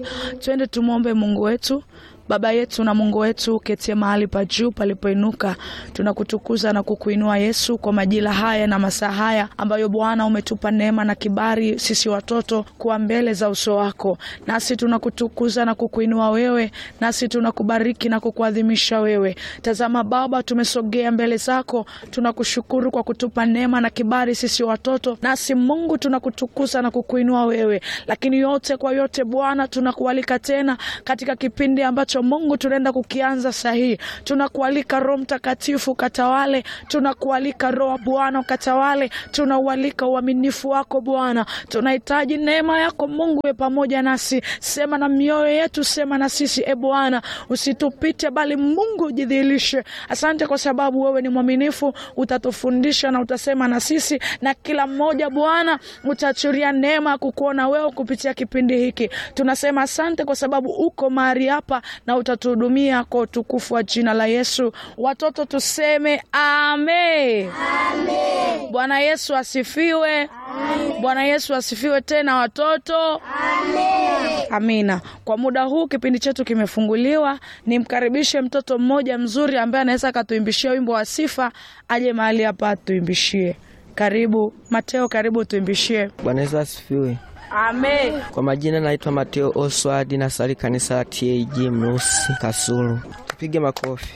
amani. Twende tumwombe Mungu wetu. Baba yetu na Mungu wetu uketie mahali pa juu palipoinuka, tunakutukuza na kukuinua Yesu kwa majira haya na masaa haya ambayo Bwana umetupa neema na kibali sisi watoto kuwa mbele za uso wako, nasi tunakutukuza na kukuinua wewe, nasi tunakubariki na kukuadhimisha wewe. Tazama Baba, tumesogea mbele zako, tunakushukuru kwa kutupa neema na kibali sisi watoto, nasi Mungu tunakutukuza na kukuinua wewe, lakini yote kwa yote Bwana tunakualika tena katika kipindi ambacho Mungu tunaenda kukianza sahihi. Tunakualika Roho Mtakatifu katawale, tunakualika Roho Bwana ukatawale, tunaualika uaminifu wako Bwana. Tunahitaji neema yako Mungu we pamoja nasi, sema na mioyo yetu, sema na sisi e Bwana, usitupite bali Mungu ujidhihirishe. Asante kwa sababu wewe ni mwaminifu, utatufundisha na utasema na sisi, na kila mmoja Bwana utaachilia neema ya kukuona wewe kupitia kipindi hiki. Tunasema asante kwa sababu uko mahali hapa na utatuhudumia kwa utukufu wa jina la Yesu. Watoto tuseme amen. Bwana Yesu asifiwe. Bwana Yesu asifiwe tena watoto. Amina. Kwa muda huu kipindi chetu kimefunguliwa, nimkaribishe mtoto mmoja mzuri ambaye anaweza akatuimbishia wimbo wa sifa, aje mahali hapa atuimbishie. Karibu Mateo, karibu tuimbishie. Bwana Yesu asifiwe. Amen. Kwa majina naitwa Mateo Oswald, nasali kanisa la TAG Mrusi Kasulu. Tupige makofi.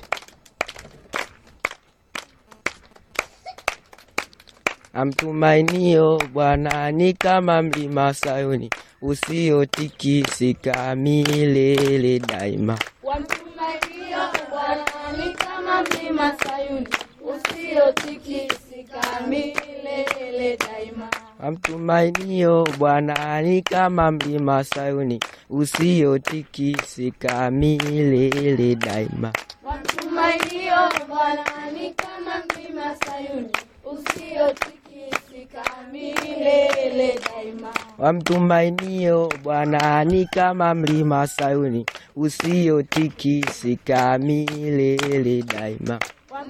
Amtumainio Bwana ni kama mlima Sayuni usiotikisika milele daima. Wamtumainio Bwana ni kama mlima Sayuni usiotikisika milele daima. Amtumainio Bwana ni kama mlima Sayuni usiotikisika milele daima. Wamtumainio Bwana ni kama mlima Sayuni usiotikisika milele daima. Wamtumainio Bwana ni kama mlima Sayuni usiotikisika milele daima.